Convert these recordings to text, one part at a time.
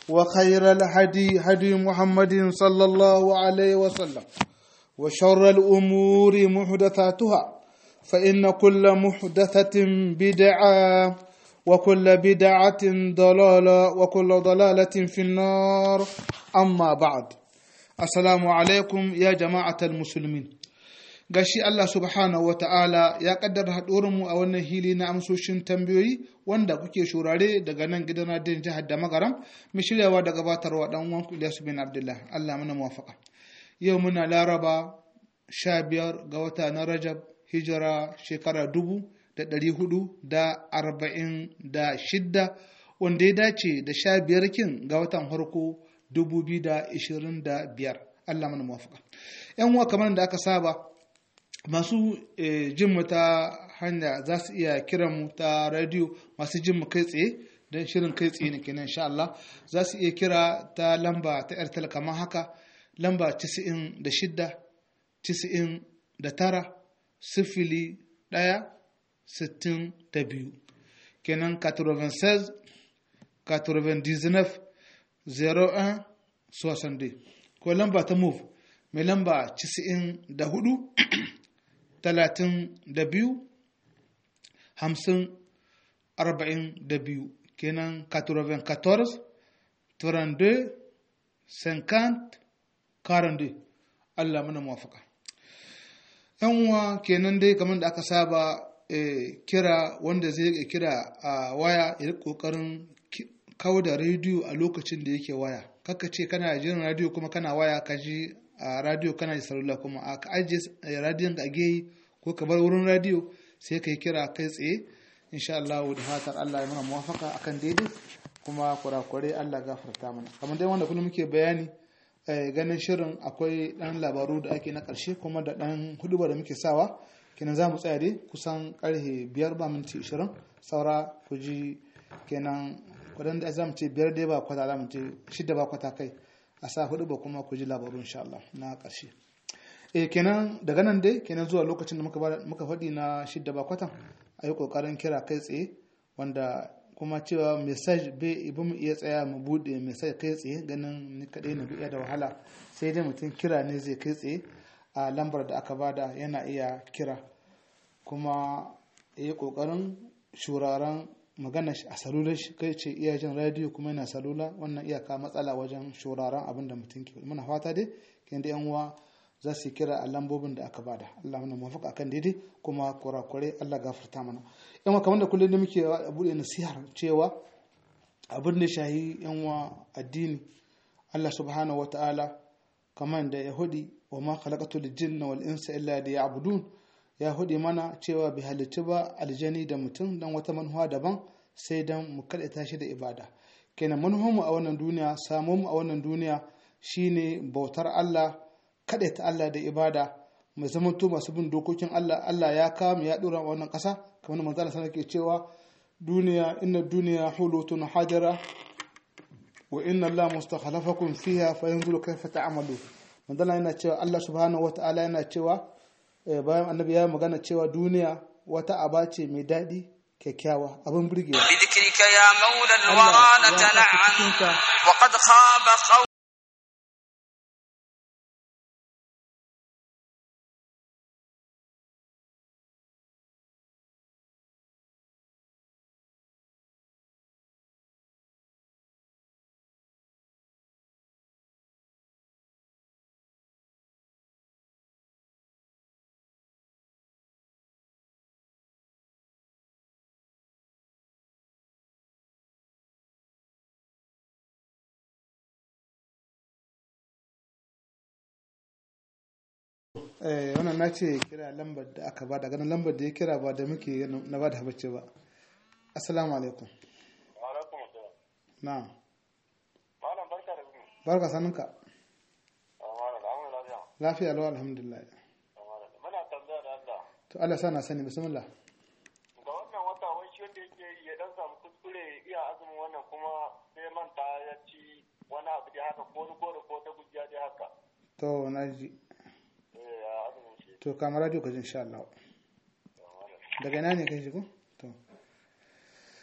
وخير الهدي هدي محمد صلى الله عليه وسلم وشر الأمور محدثاتها فإن كل محدثة بدعة وكل بدعة ضلالة وكل ضلالة في النار أما بعد السلام عليكم يا جماعة المسلمين gashi Allah subhanahu wa ta'ala ya kaddara mu a wannan hili na amsoshin tambayoyi wanda kuke shurare daga nan gidan radin jihar da magaram mai shiryawa da gabatarwa dan uwan Ilyasu bin Abdullah Allah mana muwafaka yau muna laraba sha biyar ga wata na Rajab hijira shekara dubu da ɗari hudu da arba'in da shidda wanda ya dace da sha biyar kin ga watan farko dubu biyu da ishirin da biyar Allah mana muwafaka yan uwa kamar da aka saba masu jin mu ta hanya za su iya kiran mu ta radio masu jin mu kai tsaye don shirin kai tsaye ne kenan insha Allah za su iya kira ta lamba ta airtel kamar haka lamba 96 99 sifili ɗaya sittin da biyu kenan 96 99 01 62 ko lamba ta move mai lamba 94 talatin da biyu hamsin arba'in da biyu kenan 94 32 50 42 Allah mana muwafaka yan uwa kenan dai kamar da aka saba kira wanda zai kira a waya ya kokarin kawo da rediyo a lokacin da yake waya kaka ce kana jin radiyo kuma kana waya ka ji a radiyo kana da salula kuma a ka ajiye radiyon ka geyi ko ka bar wurin radiyo sai ka yi kira kai tsaye insha Allah da fatar Allah ya mana muwafaka akan daidai kuma kurakure Allah gafarta mana kamar dai wanda kullum muke bayani ganin shirin akwai dan labaru da ake na karshe kuma da dan huduba da muke sawa kenan za mu tsaya dai kusan karfe biyar ba minti ishirin saura ku ji kenan kudin da za mu ce biyar dai ba kwata za mu ce shida ba kwata kai a sa hudu ba kuma ku ji labaru insha Allah na ƙarshe e kenan daga nan dai kenan zuwa lokacin da muka faɗi na shidda ba kwatan a yi ƙoƙarin kira kai tsaye wanda kuma cewa message bai ibi mu iya tsaya mu buɗe message kai tsaye ganin ni kaɗai na iya da wahala sai dai mutum kira ne zai kai tsaye a lambar da aka bada yana iya kira kuma ya yi ƙoƙarin shuraren magana a salular shi kai ce iya jin radiyo kuma yana salula wannan iyaka matsala wajen shuraren abin da mutum ke muna fata dai kin da yan uwa za su kira a lambobin da aka bada Allah mana mafaka akan daidai kuma kurakure Allah gafarta mana yan uwa kamar da kullum da muke bude nasihar cewa abin da shahi yan uwa addini Allah subhanahu wataala kamar da yahudi wa ma khalaqatul jinna wal insa illa liya'budun ya hudi mana cewa bai halicci ba aljani da mutum don wata manuwa daban sai don mu kaɗaita shi da ibada kenan mu a wannan duniya samu mu a wannan duniya shine bautar Allah kaɗaita Allah da ibada mai zamanto masu bin dokokin Allah Allah ya kama ya ɗora wannan ƙasa kamar manzo Allah sanar ke cewa duniya inna duniya hulutun hajara wa inna Allah mustakhalafakum fiha fa yanzuru kayfa ta'malu manzo yana cewa Allah subhanahu wata'ala yana cewa bayan annabi ya magana cewa duniya wata aba ce mai daɗi kyakkyawa abin burgewa بذكرك يا مولى الورى نتنعم وقد خاب قوم eh wannan na ce kira lambar da aka ba daga nan lambar da ya kira ba da muke na ba da habacce ba assalamu alaikum alaikum assalam na'am malam barka da zuwa barka saninka malam da amma lafiya lafiya lau alhamdulillah malam muna tambaya da Allah to Allah sana sani bismillah ga wannan wata wai shi wanda yake yi ya dan samu kuskure iya azumin wannan kuma sai manta ya ci wani abu da haka ko ni ko da ko ta gujiya da haka to na ji eh ya azumin shi to kamar radio ka ji insha Allah daga ina ne kai shigo to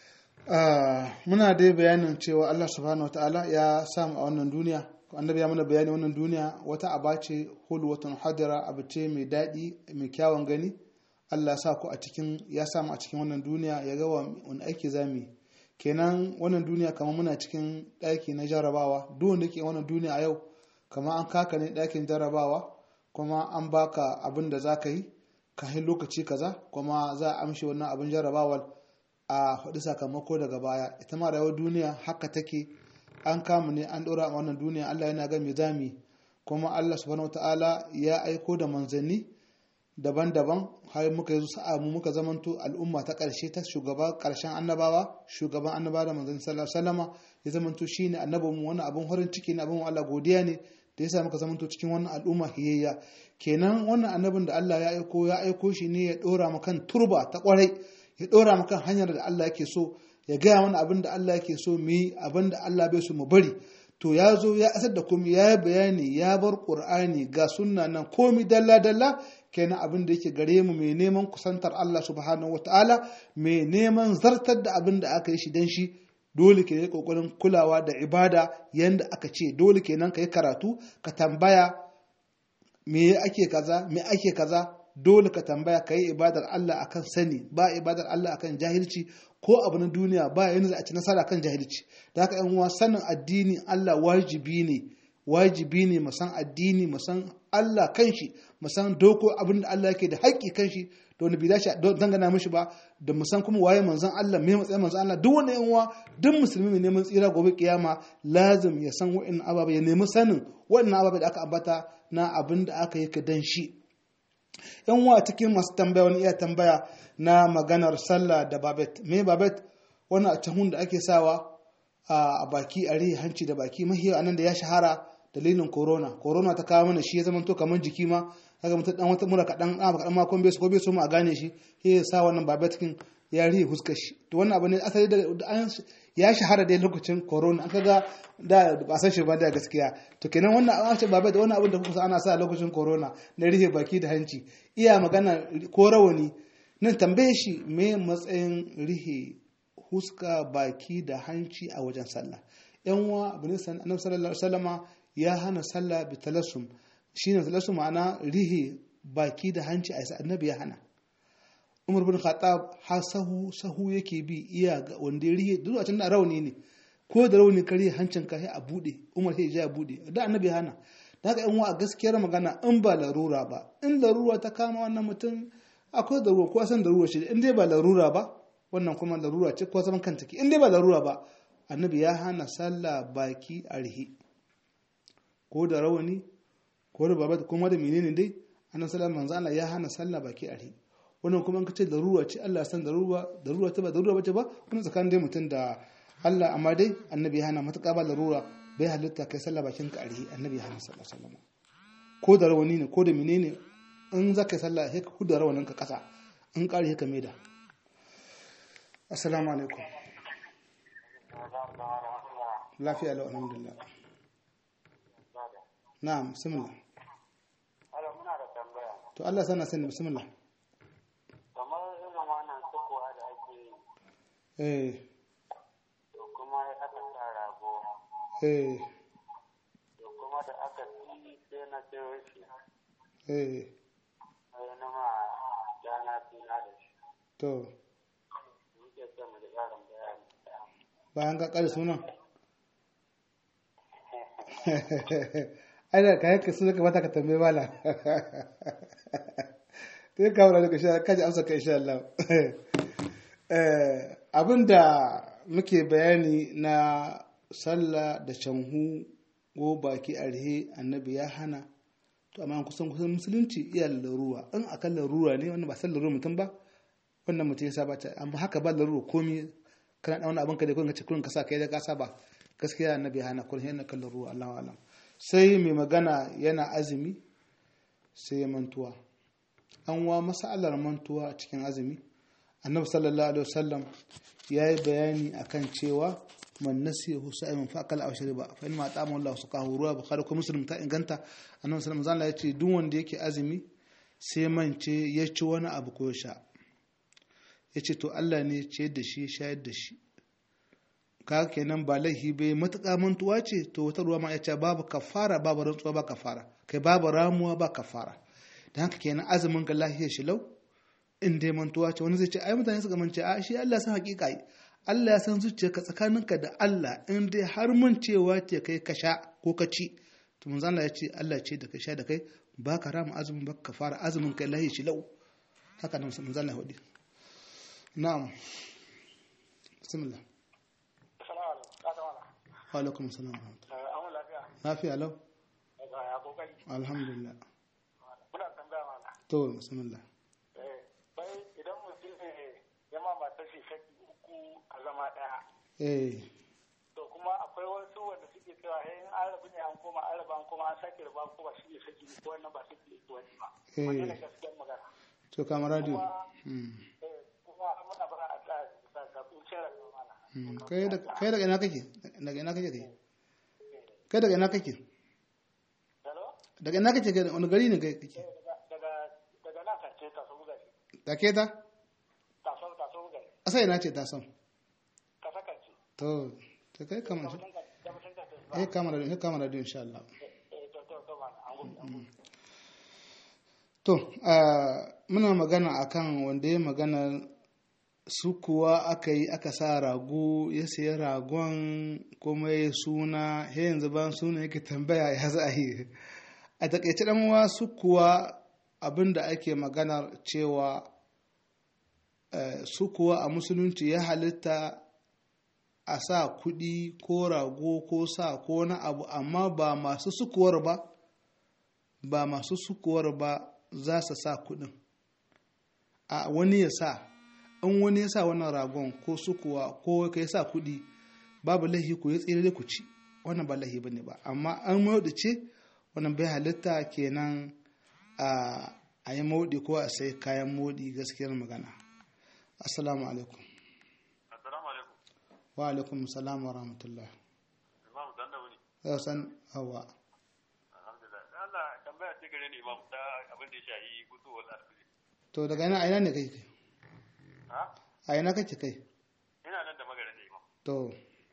muna dai bayanin cewa Allah subhanahu wataala ya samu a wannan duniya annabi ya mana bayani wannan duniya wata aba ce hulwatun hadira abu ce mai daɗi mai kyawun gani Allah sa ku a cikin ya samu a cikin wannan duniya ya ga wani aiki zamu yi kenan wannan duniya kamar muna cikin ɗaki na jarabawa duk wanda ke wannan duniya a yau kamar an kaka ne ɗakin jarabawa kuma an baka abin da za ka yi kafin lokaci kaza kuma za a amshi wannan abin jarabawar a faɗi sakamako daga baya ita ma rayuwar duniya haka take an kama ne an ɗora a wannan duniya Allah yana ga me zami kuma Allah subhanahu wataala ya aiko da manzanni daban-daban har muka yi sa'a mu muka zamanto al'umma ta ƙarshe ta shugaba ƙarshen annabawa shugaban annabawa da manzanni sallallahu alaihi wasallama ya zamanto shine annabinmu wani abin farin ciki ne abin Allah godiya ne da yasa muka zamanto cikin wannan al'umma hiyayya kenan wannan annabin da Allah ya aiko ya aiko shi ne ya ɗora mu kan turba ta ƙwarai ya ɗora mu kan hanyar da Allah yake so ya gaya mana abin da Allah yake so mu yi abin da Allah bai so mu bari to ya zo ya asar da komai ya yi bayani ya bar ƙur'ani ga sunna nan komi dalla dalla kenan abin da yake gare mu mai neman kusantar Allah subhanahu wataala mai neman zartar da abin da aka yi shi dan shi dole ke yi kokarin kulawa da ibada yanda aka ce dole kenan ka yi karatu ka tambaya me ake kaza me ake kaza dole ka tambaya ka yi ibadar Allah akan sani ba ibadar Allah akan jahilci ko abu na duniya ba yanzu za a ci nasara kan jahilci da haka yan uwa sanin addini Allah wajibi ne wajibi ne mu san addini mu san Allah kanshi mu san doko abin da Allah yake da haƙƙi kanshi da wani bidashi don dangana mishi ba da mu san kuma waye manzon Allah me matsayin manzon Allah duk wani yan uwa duk musulmi mai neman tsira gobe kiyama lazim ya san wa'in ababa ya nemi sanin wa'in ababa da aka ambata na abin da aka yi ka dan shi yan wa cikin masu tambaya wani iya tambaya na maganar sallah da babet me babet wani a cahun da ake sawa a baki a rihe hanci da baki mahi a nan da ya shahara dalilin corona corona ta kawo mana shi ya zama to kamar jiki ma kaga mutum dan wata mura kadan a kadan makon bai ko bai so mu a gane shi ya sa wannan babet kin ya rihe fuskar shi to wannan abu ne asali da ya shahara dai lokacin corona an kaga da ba san shi ba da gaskiya to kenan wannan an ce babai da wannan abin da kuka ana sa lokacin corona na rihe baki da hanci iya magana ko rawani nan tambaye shi me matsayin rihe huska baki da hanci a wajen sallah yan uwa abu ne annabi sallallahu alaihi wasallama ya hana sallah bi talassum shine talassum ma'ana rihe baki da hanci a isa annabi ya hana umar bin khattab har sahu sahu yake bi iya ga wanda ya rihe duk a da rauni ne ko da rauni kare hancin ka sai a bude umar sai ya bude da annabi hana da haka yan wa gaskiyar magana in ba larura ba in larura ta kama wannan mutum akwai larura ko san larura ce in dai ba larura ba wannan kuma larura ce ko zaman kanta ke in dai ba larura ba annabi ya hana sallah baki a rihe ko da rawani ko da babat kuma da menene dai annabi sallallahu alaihi wasallam ya hana sallah baki a rihe wannan kuma in ka ce larura ce Allah ya san larura larura ta ba larura bace ba wannan tsakanin dai mutum da Allah amma dai annabi ya hana matuƙa ba larura bai halitta kai sallah bakin ka arihi annabi ya hana sallallahu alaihi wasallam ko da rawani ne ko da menene in za ka yi sallah sai ka kuda rawanin ka kasa in ƙari ka maida assalamu alaikum lafiya lau alhamdulillah na'am bismillah to Allah sana sani bismillah kamar irin wannan sukuwa da ake yi eh to kuma aka sa rago eh to kuma da aka ci sai na sayo shi eh sai na ma jana suna da shi to muke son mu da ƙarin bayani bayan ka ƙare sunan ai da kayan ka suna kamata ka tambaye mala sai ka wura daga shi kaji amsa ka insha Allah Eh, abinda muke bayani na sallah da canhu ko baki arhe annabi ya hana to amma kusan kusan musulunci iya larura in akan larura ne wannan ba san larura mutum ba wannan mutum ya saba ta amma haka ba larura komi kana da wani abin ka da kun ce kun ka sa kai da ka saba gaskiya annabi ya hana kun yana kan larura Allahu alam sai mai magana yana azumi sai ya mantuwa an wa masalar mantuwa a cikin azumi annabi sallallahu alaihi wasallam ya yi bayani akan cewa man nasiyahu sa'iman fa akala aw shariba fa in ma ta'ama Allah suqahu ruwa bukhari ko muslim ta inganta annabi sallallahu alaihi wasallam ya ce duk wanda yake azumi sai mance ya ci wani abu ko sha ya ce to Allah ne ce da shi shayar da shi ka kenan ba laihi bai matuƙa mantuwa ce to wata ruwa ma ya ce babu kafara babu rantsuwa ba kafara kai babu ramuwa ba kafara da haka kenan azumin ka lahiyar shi lau in dai mantuwa ce wani zai ce ai mutane suka mance a shi Allah san hakika yi Allah ya san zuciyarka tsakaninka da Allah in dai har mun cewa ce kai ka sha ko ka ci to manzo Allah ya ce Allah ce da kai sha da kai ba ka rama azumin ba ka fara azumin kai lahiyar shi lau haka nan manzo Allah ya wadi na'am bismillah wa alaikum salam wa rahmatullah lafiya lau alhamdulillah Muna tambaya mana. to bismillah Bai idan mutum ne ya ma matar shi saki uku a zama ɗaya. eh To kuma akwai wasu wanda suke cewa hey in an rabu ne an koma an raba an koma an sake raba an koma shi ne saki ko wannan ba saki ne ko wani ba. Eh. Wannan ne gaskiyar magana. to kama radio Kuma eh, kuma muna bara a tsaya bisa ga kuncin rayuwa mana. Mm, kai da- kai daga ina kake daga ina kake kai kai daga ina kake Hello? daga ina kake kai wani gari ne kai kake Eh, daga daga daga nan kace ta so buga shi. take ta Ta so ta so buga shi. asa ina ce ta son Ka saka ce. to to kai kama shi Da mutum ka da mutum ka ce. eh kama radio eh kama radio insha Allah Eh to to to mana an gudu. an gudu. to ah, muna magana akan wanda ya magana su kuwa aka yi aka sa rago ya sayi ragon kuma ya suna he yanzu ban suna yake tambaya ya za a yi a takaice dan uwa su kuwa abin da ake maganar cewa eh, su kuwa a musulunci ya halitta a sa kuɗi ko rago ko sa ko na abu amma ba masu sukuwar ba ba masu sukuwar ba za su sa kuɗin a wani ya sa in wani ya sa wannan ragon ko sukuwa ko ka ya sa kuɗi babu lahi ku ya tsere ku ci wannan ba lahi bane ba amma an mauɗi ce wannan bai halitta kenan a a yi mauɗi ko a sai kayan mauɗi gaskiyar magana assalamu alaikum Assalamu alaikum. wa alaikum salam wa rahmatullah Imam dan da wuni. yau san hawa Alhamdulillah. Allah tambaya ce gare ni Imam ta abin da ya shahi fitowar alfili. to daga ina a ina ne kai kai Ha? a ina kake kai Ina nan da magana da Imam. to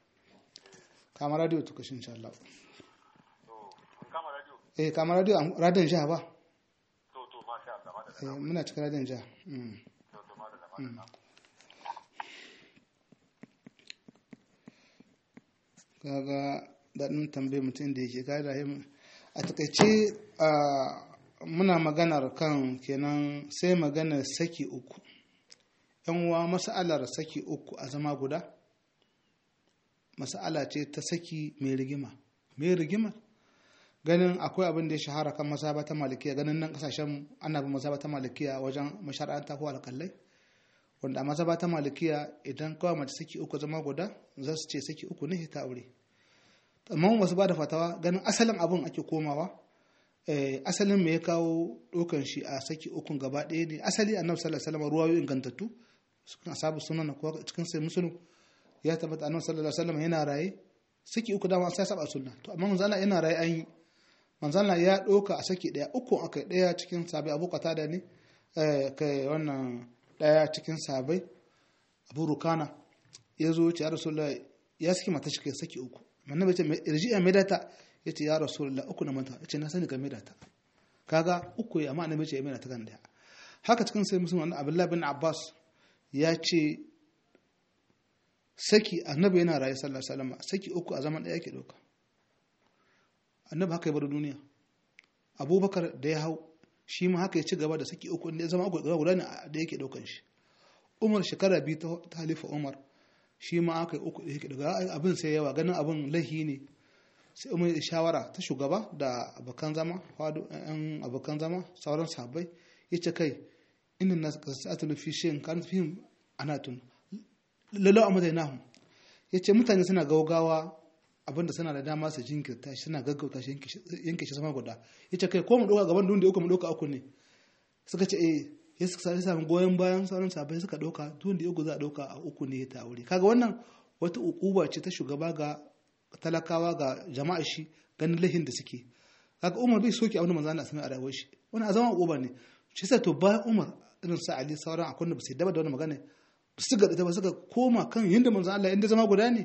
kama radio to kashin insha Allah To, mun kama radio. eh kama radio radiyon jiha ba To, to, masha Allah, madalla. eh muna cikin radiyon jiha mm. To, to, madalla, madalla. kaga daɗin tambaye mutum da yake kada him a takaice a muna maganar kan kenan sai maganar saki uku yan uwa mas'alar saki uku a zama guda mas'ala ce ta saki mai rigima mai rigima ganin akwai abin da ya shahara kan masaba ta malikiya ganin nan kasashen ana bin masaba ta malikiya wajen mashara'anta ko alƙalai wanda a mazaba ta malikiya idan kawai mace saki uku zama guda za su ce saki uku ne ta aure amma wasu ba da fatawa ganin asalin abin ake komawa eh, asalin me ya kawo ɗaukan shi a saki ukun gaba ɗaya ne asali annabi sallallahu alaihi wasallam ruwayo ingantattu cikin asabu sunan ko cikin sai musulun ya tabbata annabi sallallahu alaihi wasallam yana raye saki uku dama sai saba sunna to amma manzo Allah yana raye an yi manzo Allah ya ɗauka a saki ɗaya uku akai ɗaya cikin sabai abu da ne eh, kai wannan ɗaya cikin sabai abu rukana ya zo ce ya rasulullah ya saki mata shi kai saki uku manna bai ce irji ya mai data ya ce ya rasulullah uku na mata ya ce na sani ka mai data kaga uku ya amma annabi ce ya mai data kan daya haka cikin sai musulman abdullahi bin abbas ya ce saki annabi yana raye sallallahu alaihi wasallam saki uku a zaman daya yake dauka annabi haka ya bar duniya abubakar da ya hau shi ma haka ya ci gaba da saki uku inda ya zama uku guda ne da yake daukan shi umar shekara biyu ta halifa umar shi ma aka yi uku da yake daga abin sai yawa ganin abin lahi ne sai umar ya shawara ta shugaba da abokan zama fado yan abokan zama sauran sahabbai ya ce kai inda na sa'atul fi shayin kan fihim anatun lalau amma dai nahu ya ce mutane suna gaugawa abinda suna da dama su jinkirta shi suna gaggauta shi yanke shi sama guda ya ce kai ko mu ɗauka gaban da uku mu ɗauka uku ne suka ce eh ya suka samu goyon bayan sauran sabai suka ɗauka duk da uku za a ɗauka a uku ne ta aure kaga wannan wata ukuba ce ta shugaba ga talakawa ga jama'a shi ganin lahin da suke kaga umar bai soke abin da manzo Allah sami a rayuwar shi wannan a zama ukuba ne shi yasa to bayan umar irin sa ali sauran akwai da ba su daba da wannan magana ba su ga ta ba suka koma kan yanda manzo Allah inda zama guda ne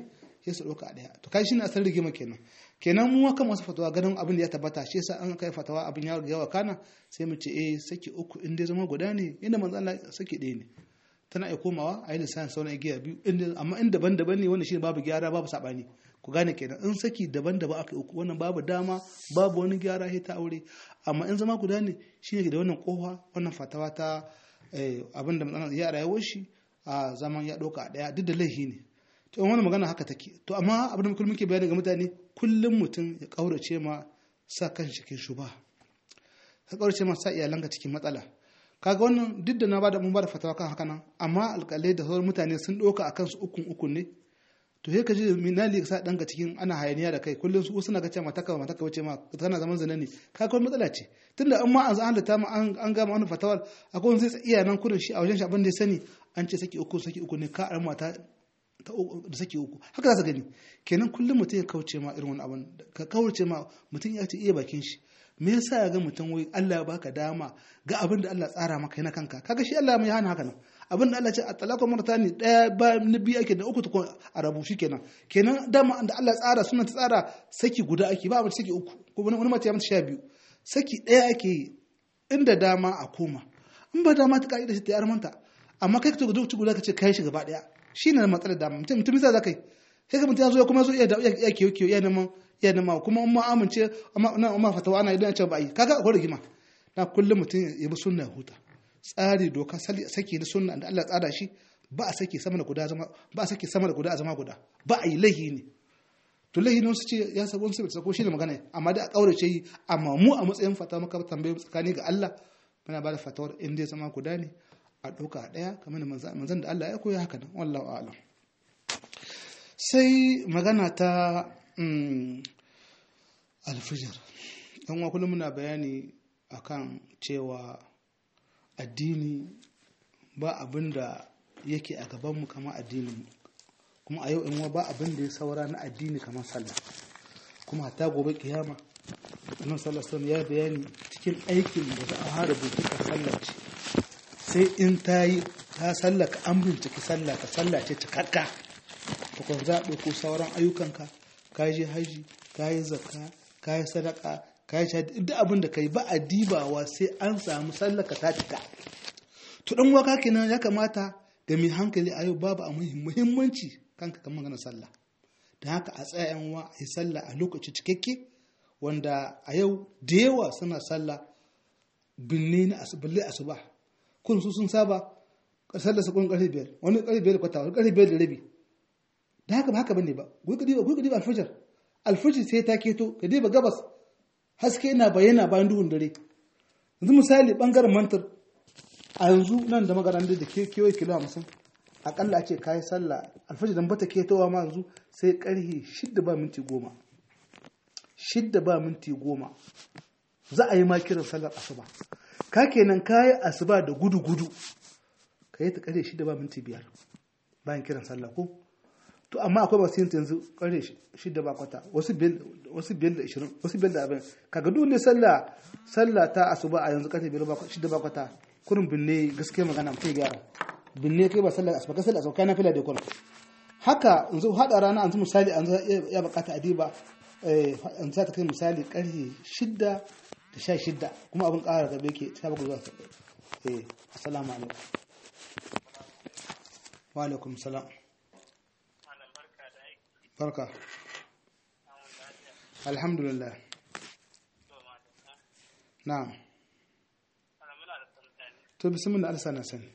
sai su ɗauka a ɗaya to kai shine asalin rigima kenan kenan mu kan masu fatawa ganin abin da ya tabbata shi yasa an kai fatawa abin ya yawa kana sai mu ce eh saki uku in dai zama guda ne inda manzo Allah saki ɗaya ne tana iya komawa a yi lissafin sauran igiya biyu inda amma in daban-daban ne wanda shi babu gyara babu sabani ku gane kenan in saki daban-daban aka uku wannan babu dama babu wani gyara sai ta aure amma in zama guda ne shi ne da wannan kofa wannan fatawa ta abin da manzo ya rayuwar shi a zaman ya ɗauka a ɗaya duk da laifi ne to wani magana haka take to amma abin da kullum muke bayani ga mutane kullum mutum ya kaurace ma sa kan shi cikin shuba ka kaurace ma sa iyalanka cikin matsala kaga wannan duk da na bada mun bada fatawa kan haka nan amma alƙalai da sauran mutane sun ɗauka a kansu ukun ukun ne to sai ka ji minali sa ɗanka cikin ana hayaniya da kai kullum su suna ga cewa mataka mataka wace ma tana zaman zina ne ka kawai matsala ce tunda an ma an halatta ma an gama wani fatawar akwai wani zai iya nan kurin shi a wajen shi abin da ya sani an ce saki uku saki uku ne ka arma ta da sake uku haka za su gani kenan kullum mutum ya kauce ma irin wani abin ka kauce ma mutum ya ce iya bakin shi me yasa ya ga mutum wai Allah ya baka dama ga abin da Allah tsara maka yana kanka kaga shi Allah mai hana haka nan abin da Allah ce at-talaqu martani daya ba na biyu ake da uku tukun a rabu kenan kenan dama da Allah tsara suna ta tsara saki guda ake ba mace saki uku ko wani mace ya mace sha biyu saki daya ake yi inda dama a koma in ba dama ta ka'ida shi ta yarmanta amma kai ka tugu duk guda ka ce kai shi gaba daya shi ne matsalar da mutum mutum za ka yi sai ka mutum ya zo kuma zo iya iya kiyo kiyo iya neman iya neman kuma in ma amince amma amma fatawa ana idan ce ba yi kaga akwai rigima na kullum mutum ya bi sunna ya huta tsari doka saki na sunna da Allah tsara shi ba a saki sama da guda zama ba a saki sama da guda a zama guda ba a yi laihi ne to laihi ne su ce ya sabo su sako shi ne magana amma da a kaurace yi amma mu a matsayin fata maka tambaye tsakani ga Allah muna ba da fatawar in dai zama guda ne a ɗauka a ɗaya kamar da manzan da Allah ya koya haka nan wallahu a'lam sai magana ta alfijir dan wa kullum muna bayani akan cewa addini ba abin da yake a gabanmu kamar addinin kuma a yau in ba abin da ya saura na addini kamar sallah kuma hatta gobe kiyama annabi sallallahu alaihi ya bayani cikin aikin da za a hada bukuka sallah ce sai in ta yi ta sallaka an binciki sallah ka sallah ce cikakka ta kwan za a ɗauko sauran ayyukanka ka je haji ka yi zakka ka yi sadaka ka yi shahadi duk abin da ka yi ba a dibawa sai an samu sallaka ta cika to dan waka kenan ya kamata ga mai hankali a yau babu a muhimmanci kanka kan magana sallah da haka a tsaya yan wa a yi sallah a lokaci cikakke wanda a yau da yawa suna sallah binne na balle asuba kun su sun saba sallar sa kun karfe biyar wani karfe biyar da kwata wani karfe biyar da rabi da haka ba haka bane ba gui kadi ba gui kadi ba alfajir alfajir sai ta keto kadi ba gabas haske yana bayyana bayan duhun dare yanzu misali bangaren mantar a yanzu nan da magaran da ke kewaye kilo hamsin akalla ake kayi sallah alfajir dan bata ketowa ma yanzu sai karhe shidda ba minti goma shidda ba minti goma za a yi ma kiran sallar asuba ka kenan kayi asuba da gudu gudu ka yi ta karhe shidda ba minti biyar bayan kiran sallah ko to amma akwai masu yin yanzu karhe shidda ba kwata wasu biyar da ishirin wasu biyar da abin kaga duk ne sallah sallah ta asuba a yanzu karfe shidda ba kwata kurin binne gaskiya magana mutum gyara binne kai ba sallar asuba kai sallar asuba kai na fila da kurin haka yanzu hada rana yanzu misali yanzu ya bukata adiba yanzu za ta kai misali karfe shidda da sha shidda kuma abin ƙara gabe ke ta bakwai zuwa eh assalamu alaikum wa alaikum salam barka alhamdulillah na'am to bismillah alsa na sani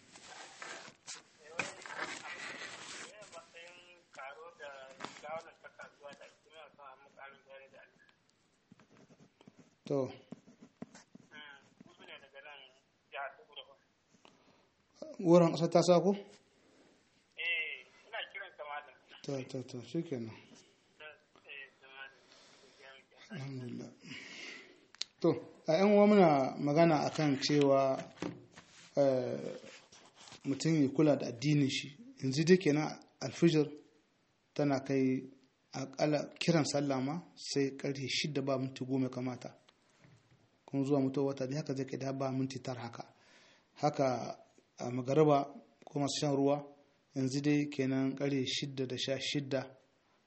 to wurin ƙasar ta sako? eh ina kiran kamalin to to to shi kenan alhamdulillah to a yan uwa muna magana akan cewa mutum ya kula da addinin shi yanzu dai kenan alfijir tana kai akalla kiran sallah ma sai karfe shida ba minti goma kamata kuma zuwa mutuwa wata da haka zai kai da ba minti tara haka haka a magaraba ko masu shan ruwa yanzu dai kenan kare shidda da sha shidda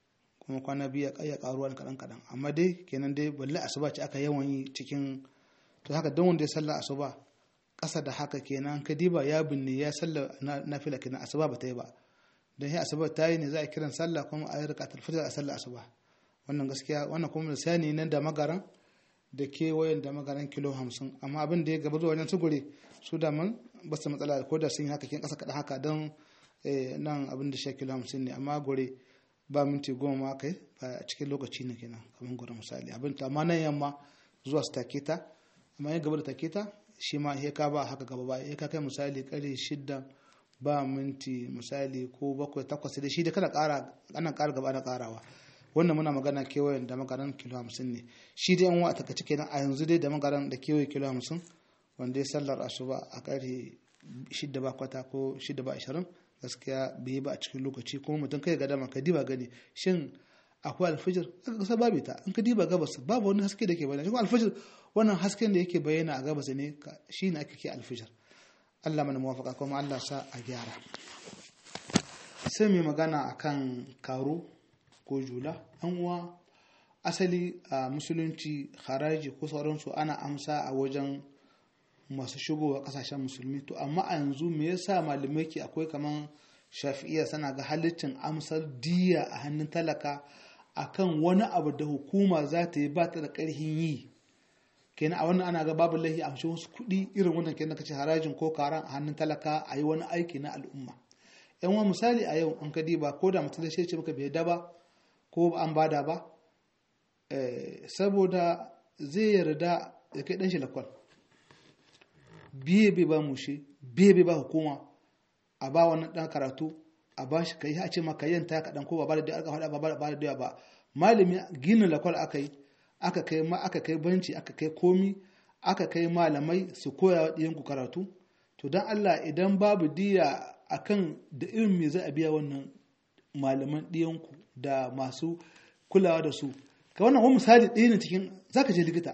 kuma kwana biyu ya karuwa kaɗan kaɗan amma dai kenan dai balle asuba ce aka yawan yi cikin to haka don wanda ya salla asuba ƙasa da haka kenan kadiba ya binne ya salla na fila kenan asuba ba ta yi ba don sai asuba ta yi ne za a kiran sallah kuma a yi rikatar fitar a sallah asuba wannan gaskiya wannan kuma misali nan da magaran da kewayen da magaran kilo hamsin amma abin da ya gaba zuwa wajen sugure su da man ba su matsala ko da sun yi haka kin ƙasa kaɗan haka don nan abin da shi kilo hamsin ne amma gore ba minti goma ma kai a cikin lokaci ne kenan kamar gore misali abin ta amma nan yamma zuwa su take ta amma ya gaba da take ta shi ma ya ka ba haka gaba ba ya ka kai misali kare shidda ba minti misali ko bakwai takwas da shi da kana ƙara ana ƙara gaba na ƙarawa wannan muna magana kewayen da magaran kilo hamsin ne shi dai yan wa a takaice kenan a yanzu dai da magaran da kewaye kilo hamsin wanda ya sallar asuba a ƙarfe shidda ba kwata ko shidda ba ashirin gaskiya bai ba a cikin lokaci kuma mutum kai ga dama ka diba gani shin akwai alfijir aka kasa babu ta in ka diba gabas babu wani haske da ke bayyana kuma alfijir wannan hasken da yake bayyana a gabas ne shi ne ake ke alfijir Allah mana muwafaka kuma Allah sa a gyara sai mai magana akan karo ko jula an uwa asali a musulunci haraji ko sauransu ana amsa a wajen masu shigowa kasashen musulmi to amma a yanzu me yasa malamai ke akwai kaman shafi'iya sana ga halittin amsar diya a hannun talaka akan wani abu da hukuma za ta yi ba ta da ƙarhin yi kenan a wannan ana ga babu lahi a wasu kuɗi irin wannan kenan kace harajin ko karan a hannun talaka a yi wani aiki na al'umma yan wa misali a yau an kadi ba ko da mutum da ce maka bai da ba ko an bada ba saboda zai yarda ya kai dan shi lakwal biye bai ba mushe biye bai ba hukuma a ba wannan dan karatu a ba shi kai a ce maka yanta ka dan ko ba da aka faɗa ba ba da ba malami gina lakwal aka yi aka kai ma aka kai banci aka kai komi aka kai malamai su koya wa ɗiyanku karatu to don Allah idan babu diya akan da irin me za a biya wannan malaman ɗiyanku da masu kulawa da su ka wannan wani misali ɗaya ne cikin za ka je likita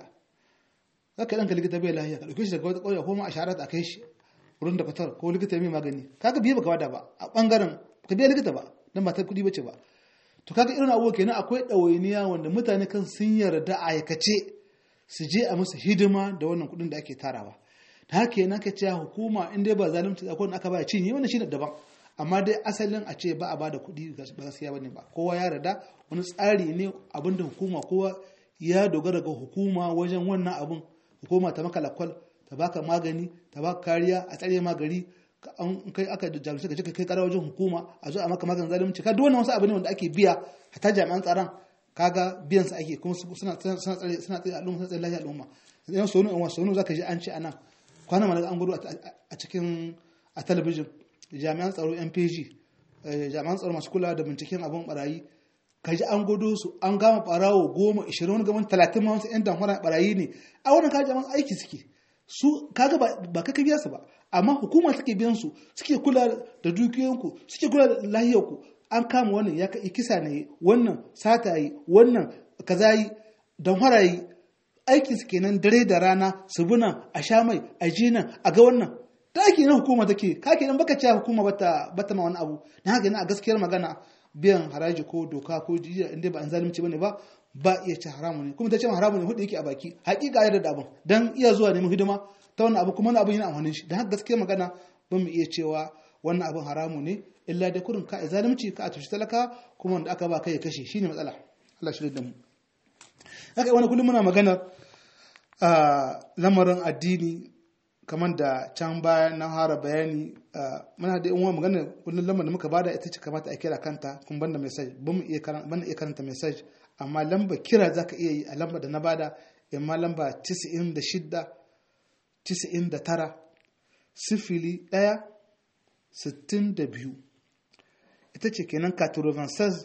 za ka ɗanka likita bai lahiya ka ɗauke shi daga wata ƙauye ko ma a sharar a kai shi wurin da fatar ko likita mai magani kaga biye baka wada ba a ɓangaren ka biya likita ba don ba ta kuɗi bace ba to kaga irin abubuwa kenan akwai ɗawainiya wanda mutane kan sun yarda a aikace su je a musu hidima da wannan kuɗin da ake tarawa da haka yana ka ce hukuma in dai ba zalunci akwai wanda aka ba cinye wannan shine daban amma dai asalin a ce ba a bada kuɗi ba gaskiya bane ba kowa ya yarda wani tsari ne abinda hukuma kowa ya dogara ga hukuma wajen wannan abun hukuma ta maka lakwal ta baka magani ta baka kariya a tsare magari an kai aka jami'ai ka je kai kara wajen hukuma a zo a maka maganin zalunci ka duk wannan wasu abu ne wanda ake biya hatta jami'an tsaron kaga biyan su ake kuma suna suna tsare suna tsare al'umma suna tsare lafiya al'umma yan sonu in wasu sonu zaka ji an ce anan kwana mana an gudu a cikin a talabijin jami'an tsaro NPG jami'an tsaro masu kula da binciken abun barayi ka ji an gudu su an gama barawo goma ishirin wani gaban talatin ma wasu yan damfara barayi ne a wannan kaji jami'an aiki suke su kaga ba ka biya su ba amma hukuma suke biyan su suke kula da dukiyoyinku suke kula da lahiyarku an kama wannan ya kai kisa ne wannan sata yi wannan kaza yi don harayi aikin su kenan dare da rana su buna a sha mai a ji nan a ga wannan da ake na hukuma take ka kenan baka cewa hukuma bata bata ma wani abu dan haka a gaskiyar magana biyan haraji ko doka ko jiya inda ba an zalunci bane ba ba iya ci haramu ne kuma ta ce haramu ne hudu yake a baki hakika ya da abin dan iya zuwa neman hidima ta wannan abu kuma wannan abin yana amfanin shi dan haka gaskiyar magana ba mu iya cewa wannan abin haramu ne illa da kurin ka zalunci ka a tushe talaka kuma wanda aka ba kai ya kashe shine matsala Allah shi da mu haka wani kullum muna magana a lamarin addini kamar da can baya na hara bayani muna da yan magana kullum lamar da muka bada ita ce kamata a kira kanta kun banda message ban mu iya karanta message amma lamba kira zaka iya yi a lamba da na bada amma lamba 96 99 sifili ɗaya sittin da biyu ita ce kenan 96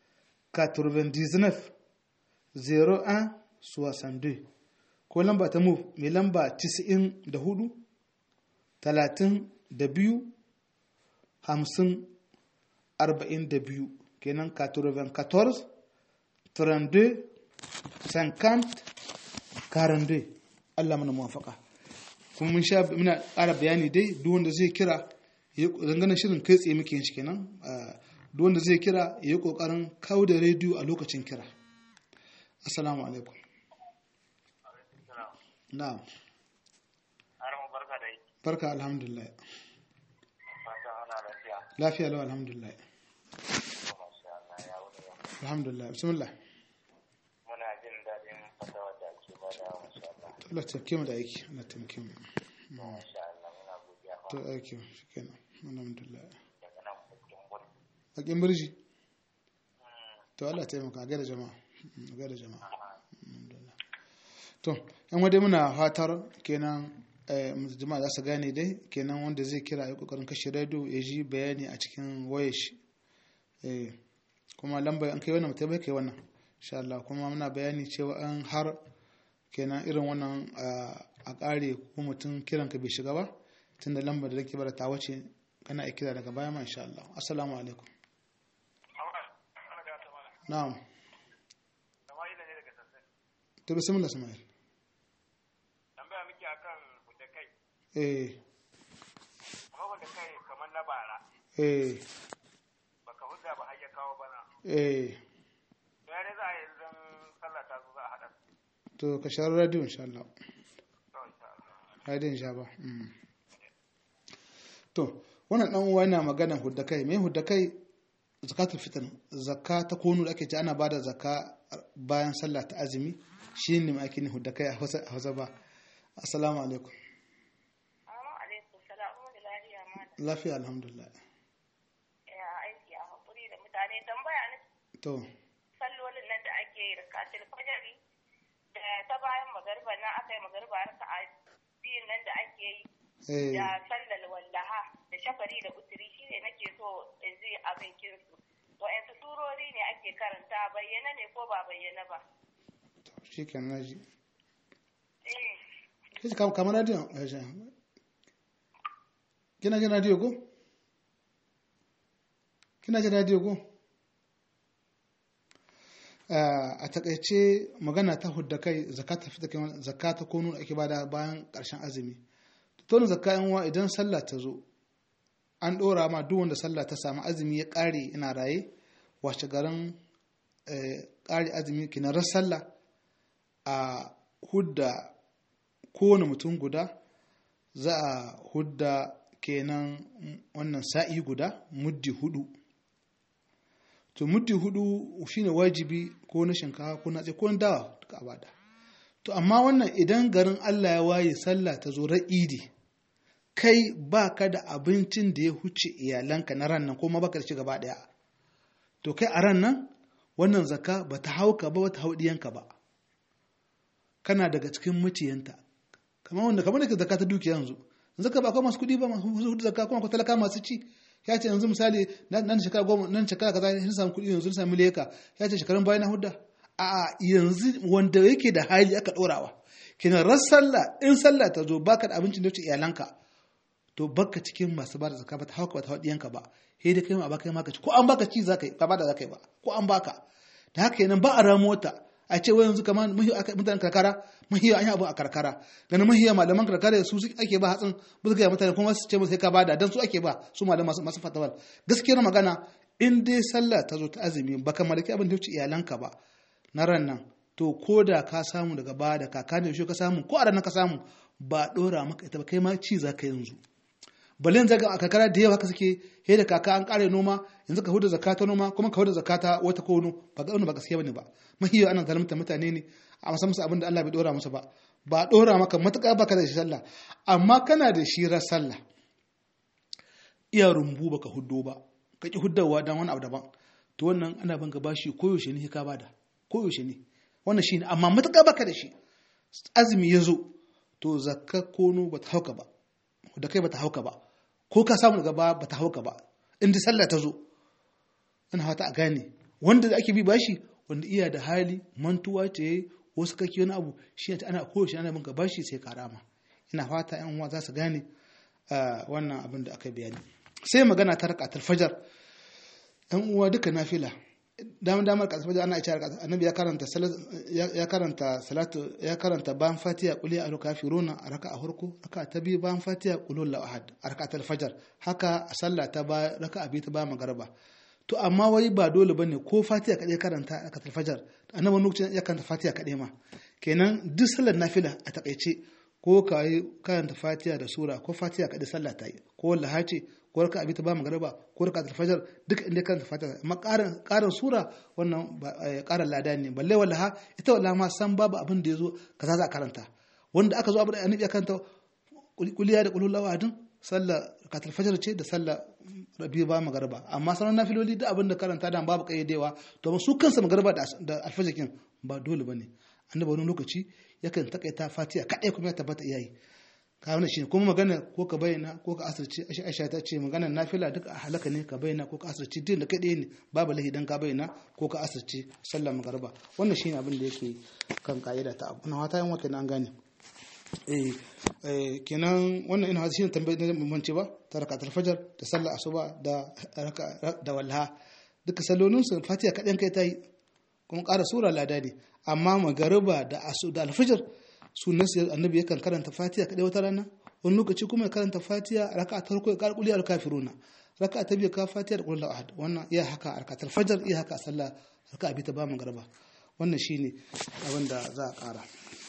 99 01 62 ko lamba ta move mai lamba 94 32 50 42 kenan 94 32 50 42 Allah mana muwafaka kuma mun sha muna ƙara bayani dai duk wanda zai kira dangane shirin kai tsaye muke yin shi kenan duk wanda zai kira ya yi kokarin kawo da rediyo a lokacin kira assalamu alaikum na'am barka da yi. barka alhamdulillah Fatan ana lafiya. lafiya lau alhamdulillah Masha Allah ya wuni yau. alhamdulillah bismillah Muna jin daɗin fatawar da ake bada masha Allah. Allah taimake mu da aiki Allah taimake mu Masha Allah muna godiya to aiki shikenan alhamdulillah daga nan cikin gudu. bakin birji to Allah taimaka ga da jama'a ga da jama'a alhamdulillah to yan wadai muna fatar kenan eh, jama'a za su gane dai kenan wanda zai kira ya kokarin kashe radio ya ji bayani a cikin wayar shi eh, kuma lamba an kai wannan mutum bai kai wannan insha Allah kuma muna bayani cewa an har kenan irin wannan ah, a kare ko mutum kiran ka bai shiga ba tunda lambar da nake bara ta wace kana iya kira daga baya ma insha Allah assalamu alaikum na'am to bismillah Ismail Tambaya muke akan da kai. eh Kuma da kai kamar na bara. eh Baka hudda ba har ya kawo bana. eh To ya ne za a yi zan sallah ta zo za a haɗa. to ka share radio insha Allah To insha Allah. radio insha ba mm. to wannan dan uwa yana magana hudda kai me hudda kai zakatul fitr zakka ta konu da ake ce ana bada zakka bayan sallah ta azumi shine ma ake ni hudda kai a Hausa a Hausa ba assalamu alaikum Assalamu alaikum salamu da lafiya malam. lafiya alhamdulillah Ya aiki a hakuri da mutane tambaya na to sallolin nan da ake yi rakatul fajri da ta bayan magariba nan aka yi magariba raka'a biyun nan da ake yi eh da sallar wallaha da shafari da uturi shine nake so in ji abin kinsu. Wa'yansu surori ne ake karanta bayyana ne ko ba bayyana ba. shikenan naji Eh, kace kam kamar radio Aisha. kina jin radio ko kina jin radio ko Ah, a takaice magana ta hudda kai zakata fita kai zakata ko nuna ake bada bayan karshen azumi to zakka yan uwa idan sallah ta zo an dora ma duk wanda sallah ta samu azumi ya kare ina raye washe garin eh, kare azumi kinarar sallah a hudda kowane mutum guda za a hudda kenan wannan sa'i guda muddi hudu to muddi hudu shine wajibi ko na shinkafa ko na ko na dawa duka a bada to amma wannan idan garin Allah ya waye sallah ta zo ra'idi kai ba ka da abincin da ya huce iyalanka na ran nan kuma baka da shi gaba daya to kai a ran nan wannan zakka ba ta hauka ba ba ta hau diyanka ba kana daga cikin mutiyanta kamar wanda kamar da ke zakka ta dukiya yanzu zaka ba akwai masu kuɗi ba masu hudu zakka kuma akwai talaka masu ci ya ce yanzu misali nan shekara goma nan shekara kaza sun samu kuɗi yanzu sun samu leka ya ce shekarun bayan na hudda a yanzu wanda yake da hali aka ɗorawa kenan ran sallah in sallah ta zo baka da abincin da wuce iyalanka to baka cikin masu ba da zakka ba ta hauka ba ta haɗiyanka ba sai dai kai ma baka yi maka ci ko an baka ci zaka yi ba da zaka yi ba ko an baka da haka yanan ba a ramo ta a ce wai yanzu kamar mutanen karkara mahiya an yi abu a karkara ganin mahiya malaman karkara su ake ba hatsin ba su gaya mutane kuma su ce sai ka bada dan su ake ba su malaman masu masu fatawal gaskiyar magana in dai sallah ta zo ta azumi baka mallaki abin da wuce iyalanka ba na ran nan to ko da ka samu daga baya da kaka ne ka samu ko a ranar ka samu ba dora maka ita ba kai ma ci za ka yanzu balin zaga a kakara da yawa haka suke he da kaka an kare noma yanzu ka huda zakata noma kuma ka huda zakata wata kono ba ga ba gaskiya bane ba mahiya ana zalunta mutane ne a masa musu abin da Allah bai dora musu ba ba dora maka matuƙa baka da shi sallah amma kana da shi ran sallah iya rumbu baka huddo ba ka ki huddawa dan wani abu daban to wannan ana banka bashi koyaushe ne ka bada koyaushe ne wannan shine amma matuƙa baka da shi azumi ya zo to zakka kono bata hauka ba da kai bata hauka ba ko ka samu daga ba bata hauka ba in sallah ta zo ina fata a gane wanda da ake bi bashi wanda iya da hali mantuwa ce wasu kake wani abu shi ta ana kowace ana bin bashi sai karama ina fata yan uwa za su gane wannan abin da aka bayani sai magana ta rakatul fajar yan uwa duka nafila damar damar ka fajar ana ita annabi ya karanta ya karanta salatu ya karanta bayan fatiha qul ya ayyuhal kafiruna a raka'a farko raka'a ta biyu bayan fatiha qul huwallahu ahad a raka'atul fajar haka a sallah ta ba raka'a biyu ta bayan magariba to amma wai ba dole bane ko fatiha kadai karanta a katar fajar annabi lokacin ya karanta fatiha kadai ma kenan duk sallar nafila a takaice ko ka yi karanta fatiha da sura ko fatiha kadai sallah ta yi ko lahace ko raka abi ta ba magariba ko raka ta fajar duk inda karanta fatiha amma karin karin sura wannan karin lada ne balle wallaha ita wallaha ma san babu abin da yazo kaza za a karanta wanda aka zo abu da annabi ya karanta kuliya da kulul lawadin sallah katar fajar ce da sallah rabi ba magariba amma sauran nafiloli da abin da karanta da babu kayyadewa to su kansa magariba da alfajakin ba dole bane annabi wani lokaci yakan takaita fatiha kadai kuma ya tabbata iyayi ka wani shi kuma magana ko ka bayyana ko ka asirce aisha aisha ta ce magana nafila duk a halaka ne ka bayyana ko ka asirce din da kadai ne babu lahi dan ka bayyana ko ka asirce sallar magariba wannan shine abin da yake kan ka'ida ta abu na wata yan wata an gane eh kenan wannan ina shi ne tambayar da mun ce ba ta rakatul fajar da sallar asuba da da wallaha duka sallolin su fatiha kadan kai ta yi kuma ƙara sura lada ne amma magariba da asu da alfajar sunan sai annabi yakan karanta fatiha kadai wata rana wani lokaci kuma ya karanta fatiha raka ta farko ya ƙara kulli al-kafiruna raka ta biyu ka fatiha da kullu ahad wannan iya haka rakatul fajar iya haka sallah raka bi ta ba magariba wannan shine abin da za a ƙara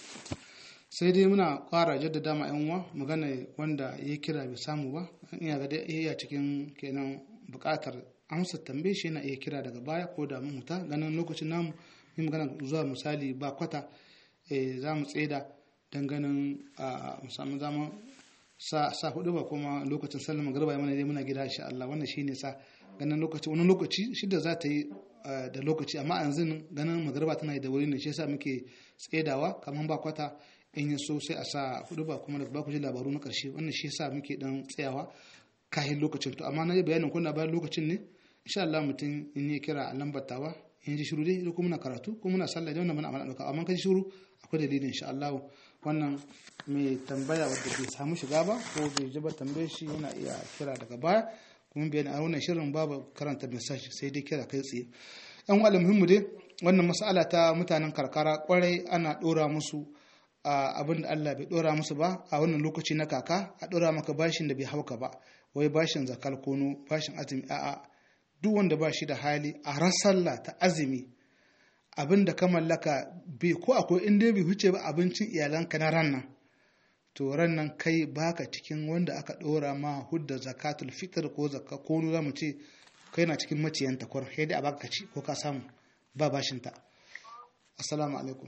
sai dai muna ƙara jaddada ma yan uwa magana wanda ya kira bai samu ba iya ga dai iya cikin kenan buƙatar amsa tambaye shi yana iya kira daga baya ko da mun huta ganin lokacin namu yi magana zuwa misali ba kwata za mu tseda don ganin a musamman zama sa sa hudu ba kuma lokacin sallar magariba mana dai muna gida insha Allah wannan shine sa ganin lokaci wani lokaci shida za ta yi da lokaci amma a yanzu ganin magariba tana da wuri ne shi yasa muke tsedawa kamar ba kwata in yi so sai a sa hudu ba kuma daga baku ji labaru na karshe wannan shi yasa muke dan tsayawa kahin lokacin to amma na yi bayanin kuna bayan lokacin ne insha Allah mutum in ya kira a lambar tawa in ji shiru dai ko muna karatu ko muna sallah da wannan muna amana dauka amma kan shiru akwai dalilin insha Allah wannan mai tambaya wanda bai samu shiga ba ko bai ji ba tambaye shi yana iya kira daga baya kuma bayan a wannan shirin babu karanta message sai dai kira kai tsaye yan wala muhimmu dai wannan mas'ala ta mutanen karkara kwarai ana dora musu abin da Allah bai dora musu ba a wannan lokaci na kaka a dora maka bashin da bai hauka ba wai bashin zakal kono bashin azumi a'a duk wanda ba shi da hali a rasalla ta azumi abin da ka mallaka bai ko akwai inda bai huce ba abincin iyalanka na ran nan to ran nan kai baka cikin wanda aka ɗora ma hudda zakatul fitr ko zakka ko za mu ce kai na cikin maciyanta kwar sai dai a baka ci ko ka samu ba bashinta assalamu alaikum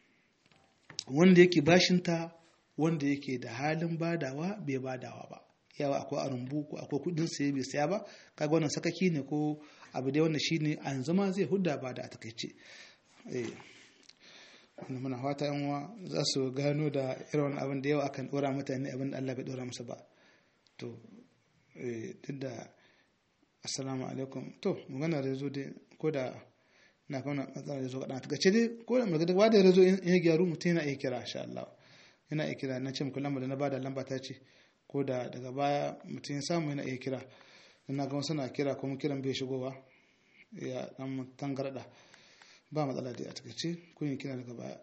wanda yake bashinta wanda yake da halin badawa bai badawa ba yawa akwai a rumbu ko akwai kudin saye bai saya ba kaga wannan sakaki ne ko abu dai wanda shine an zama zai hudda ba da a takaice eh wannan muna fata yan uwa za su gano da irin wannan abin da yawa akan dora mutane abin da Allah bai dora musu ba to eh duk da assalamu alaikum to magana da zo dai ko da na kauna matsala da zo kaɗan a takaice dai ko da magana da ya zo in ya gyaru mutum yana iya kira insha Allah yana iya kira na ce muku lamba da na bada lamba ta ce ko da daga baya mutum ya samu yana iya kira na ga wasu na kira kuma kiran bai shigowa ya dan tangarda ba matsala dai a takaice ko yin kira daga baya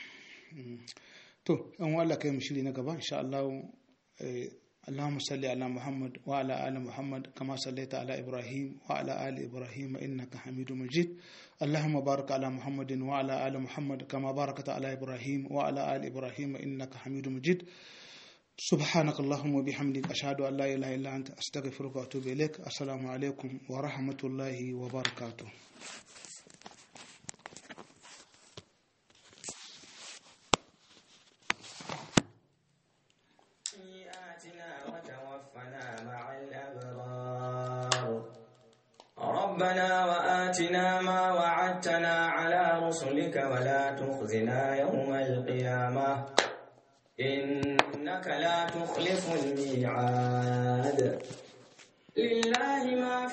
to an Allah kai mu shiri na gaba insha Allah اللهم صل على محمد وعلى آل محمد كما صليت على إبراهيم وعلى آل إبراهيم إنك حميد مجيد اللهم بارك على محمد وعلى آل محمد كما باركت على إبراهيم وعلى آل إبراهيم إنك حميد مجيد سبحانك اللهم وبحمدك أشهد أن لا إله إلا أنت أستغفرك وأتوب إليك السلام عليكم ورحمة الله وبركاته ربنا وآتنا ما وعدتنا على رسلك ولا تخزنا يوم القيامة إنك لا تخلف الميعاد لله ما في